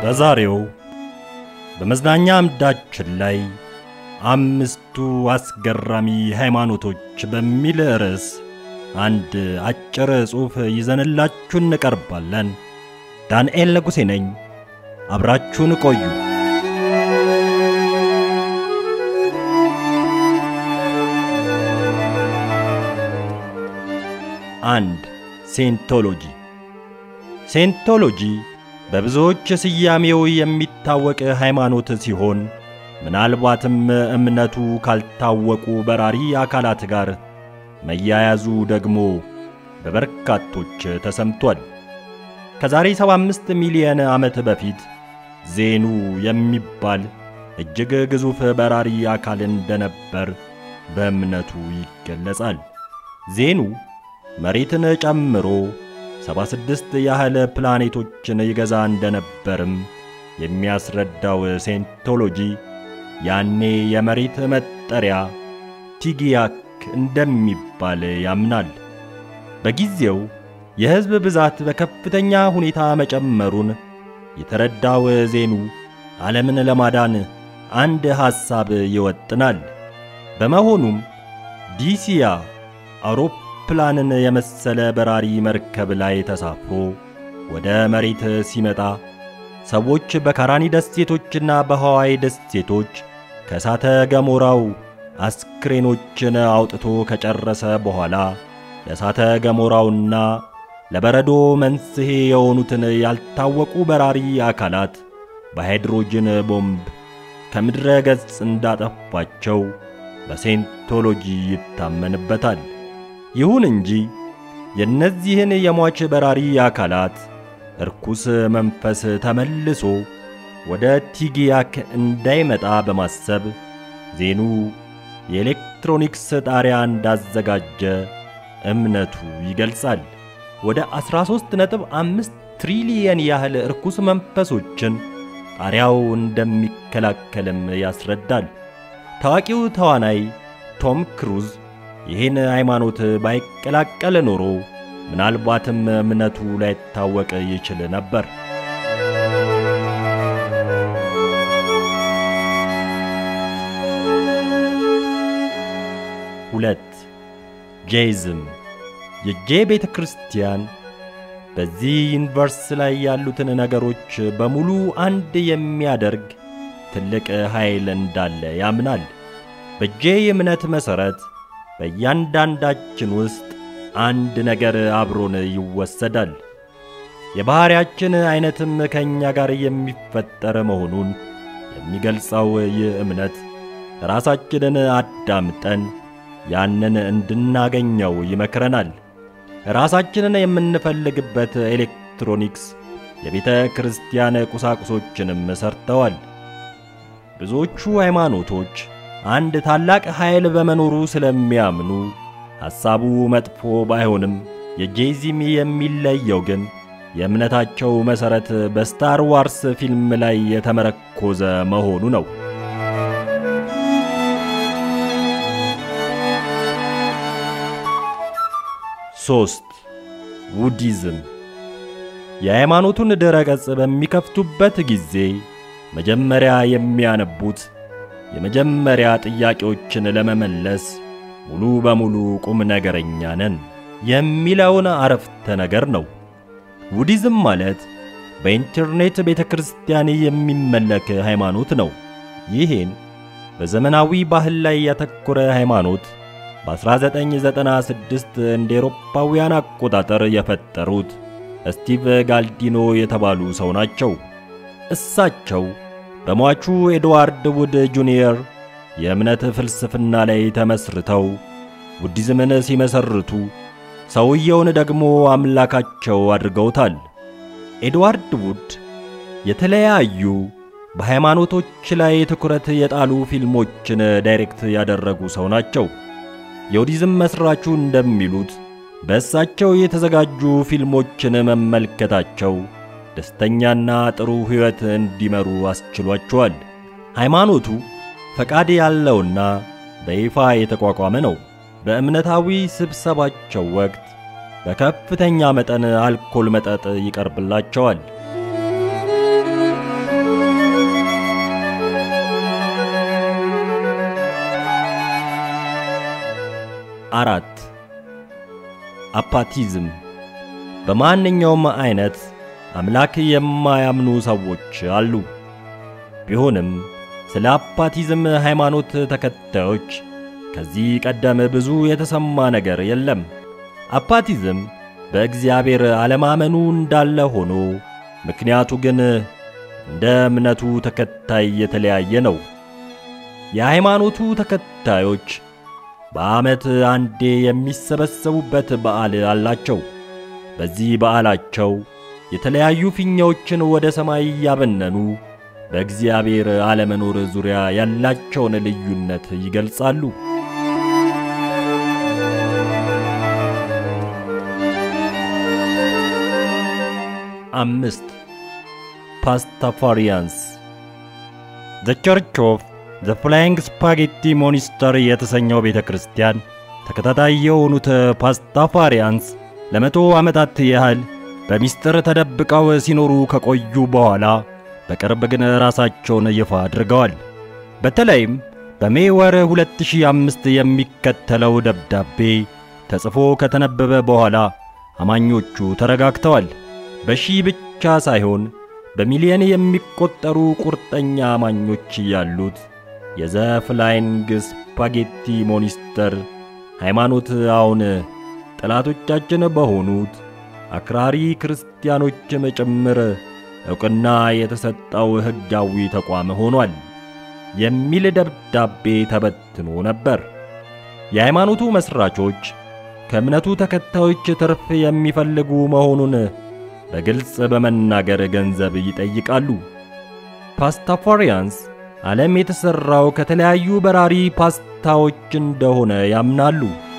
በዛሬው በመዝናኛ አምዳችን ላይ አምስቱ አስገራሚ ሃይማኖቶች በሚል ርዕስ አንድ አጭር ጽሑፍ ይዘንላችሁ እንቀርባለን። ዳንኤል ንጉሴ ነኝ። አብራችሁን ቆዩ። አንድ ሴንቶሎጂ ሴንቶሎጂ በብዙዎች ስያሜው የሚታወቅ ሃይማኖት ሲሆን ምናልባትም እምነቱ ካልታወቁ በራሪ አካላት ጋር መያያዙ ደግሞ በበርካቶች ተሰምቷል። ከዛሬ 75 ሚሊዮን ዓመት በፊት ዜኑ የሚባል እጅግ ግዙፍ በራሪ አካል እንደነበር በእምነቱ ይገለጻል። ዜኑ መሬትን ጨምሮ 76 ያህል ፕላኔቶችን ይገዛ እንደነበርም የሚያስረዳው ሴንቶሎጂ ያኔ የመሬት መጠሪያ ቲጊያክ እንደሚባል ያምናል። በጊዜው የሕዝብ ብዛት በከፍተኛ ሁኔታ መጨመሩን የተረዳው ዜኑ ዓለምን ለማዳን አንድ ሐሳብ ይወጥናል። በመሆኑም ዲሲያ አውሮፕላንን የመሰለ በራሪ መርከብ ላይ ተሳፍሮ ወደ መሬት ሲመጣ ሰዎች በካራኒ ደሴቶችና በሐዋይ ደሴቶች ከእሳተ ገሞራው አስክሬኖችን አውጥቶ ከጨረሰ በኋላ ለእሳተ ገሞራውና ለበረዶ መንስኤ የሆኑትን ያልታወቁ በራሪ አካላት በሃይድሮጅን ቦምብ ከምድረ ገጽ እንዳጠፋቸው በሴንቶሎጂ ይታመንበታል። ይሁን እንጂ የእነዚህን የሟች በራሪ አካላት እርኩስ መንፈስ ተመልሶ ወደ ቲጊያክ እንዳይመጣ በማሰብ ዜኑ የኤሌክትሮኒክስ ጣሪያ እንዳዘጋጀ እምነቱ ይገልጻል። ወደ 13.5 ትሪሊየን ያህል እርኩስ መንፈሶችን ጣሪያው እንደሚከላከልም ያስረዳል። ታዋቂው ተዋናይ ቶም ክሩዝ ይህን ሃይማኖት ባይቀላቀል ኖሮ ምናልባትም እምነቱ ላይታወቅ ይችል ነበር። ሁለት ጄይዝም የጄ ቤተ ክርስቲያን በዚህ ዩኒቨርስ ላይ ያሉትን ነገሮች በሙሉ አንድ የሚያደርግ ትልቅ ኃይል እንዳለ ያምናል። በጄ እምነት መሠረት በእያንዳንዳችን ውስጥ አንድ ነገር አብሮን ይወሰዳል። የባሕርያችን ዐይነትም ከእኛ ጋር የሚፈጠር መሆኑን የሚገልጸው ይህ እምነት ራሳችንን አዳምጠን ያንን እንድናገኘው ይመክረናል። ራሳችንን የምንፈልግበት ኤሌክትሮኒክስ የቤተ ክርስቲያን ቁሳቁሶችንም ሰርተዋል። ብዙዎቹ ሃይማኖቶች አንድ ታላቅ ኃይል በመኖሩ ስለሚያምኑ ሐሳቡ መጥፎ ባይሆንም የጄዚም የሚለየው ግን የእምነታቸው መሠረት በስታር ዋርስ ፊልም ላይ የተመረኮዘ መሆኑ ነው። ሶስት ውዲዝም የሃይማኖቱን ድረ ገጽ በሚከፍቱበት ጊዜ መጀመሪያ የሚያነቡት የመጀመሪያ ጥያቄዎችን ለመመለስ ሙሉ በሙሉ ቁም ነገረኛ ነን የሚለውን አረፍተ ነገር ነው። ውዲዝም ማለት በኢንተርኔት ቤተ ክርስቲያን የሚመለክ ሃይማኖት ነው። ይህን በዘመናዊ ባህል ላይ ያተኮረ ሃይማኖት በ1996 እንደ ኤሮፓውያን አቆጣጠር የፈጠሩት ስቲቭ ጋልዲኖ የተባሉ ሰው ናቸው። እሳቸው በሟቹ ኤድዋርድ ውድ ጁኒየር የእምነት ፍልስፍና ላይ ተመስርተው ቡዲዝምን ሲመሰርቱ ሰውየውን ደግሞ አምላካቸው አድርገውታል። ኤድዋርድ ውድ የተለያዩ በሃይማኖቶች ላይ ትኩረት የጣሉ ፊልሞችን ዳይሬክት ያደረጉ ሰው ናቸው። የቡዲዝም መስራቹ እንደሚሉት በእሳቸው የተዘጋጁ ፊልሞችን መመልከታቸው ደስተኛና ጥሩ ሕይወት እንዲመሩ አስችሏቸዋል። ሃይማኖቱ ፈቃድ ያለውና በይፋ የተቋቋመ ነው። በእምነታዊ ስብሰባቸው ወቅት በከፍተኛ መጠን አልኮል መጠጥ ይቀርብላቸዋል። አራት አፓቲዝም በማንኛውም አይነት አምላክ የማያምኑ ሰዎች አሉ። ቢሆንም ስለ አፓቲዝም ሃይማኖት ተከታዮች ከዚህ ቀደም ብዙ የተሰማ ነገር የለም። አፓቲዝም በእግዚአብሔር አለማመኑ እንዳለ ሆኖ ምክንያቱ ግን እንደ እምነቱ ተከታይ የተለያየ ነው። የሃይማኖቱ ተከታዮች በዓመት አንዴ የሚሰበሰቡበት በዓል አላቸው። በዚህ በዓላቸው የተለያዩ ፊኛዎችን ወደ ሰማይ እያበነኑ በእግዚአብሔር አለመኖር ዙሪያ ያላቸውን ልዩነት ይገልጻሉ። አምስት ፓስታፋሪያንስ ዘ ቸርች ኦፍ ዘ ፍላይንግ ስፓጌቲ ሞኒስተር የተሰኘው ቤተ ክርስቲያን ተከታታይ የሆኑት ፓስታፋሪያንስ ለመቶ ዓመታት ያህል በሚስጥር ተደብቀው ሲኖሩ ከቆዩ በኋላ በቅርብ ግን ራሳቸውን ይፋ አድርገዋል። በተለይም በሜይ ወር 2005 የሚከተለው ደብዳቤ ተጽፎ ከተነበበ በኋላ አማኞቹ ተረጋግተዋል። በሺህ ብቻ ሳይሆን በሚሊዮን የሚቆጠሩ ቁርጠኛ አማኞች ያሉት የዘ ፍላይንግ ስፓጌቲ ሞኒስተር ሃይማኖት አሁን ጠላቶቻችን በሆኑት አክራሪ ክርስቲያኖችም ጭምር ዕውቅና የተሰጠው ሕጋዊ ተቋም ሆኗል የሚል ደብዳቤ ተበትኖ ነበር። የሃይማኖቱ መስራቾች ከእምነቱ ተከታዮች ትርፍ የሚፈልጉ መሆኑን በግልጽ በመናገር ገንዘብ ይጠይቃሉ። ፓስታፋሪያንስ ዓለም የተሠራው ከተለያዩ በራሪ ፓስታዎች እንደሆነ ያምናሉ።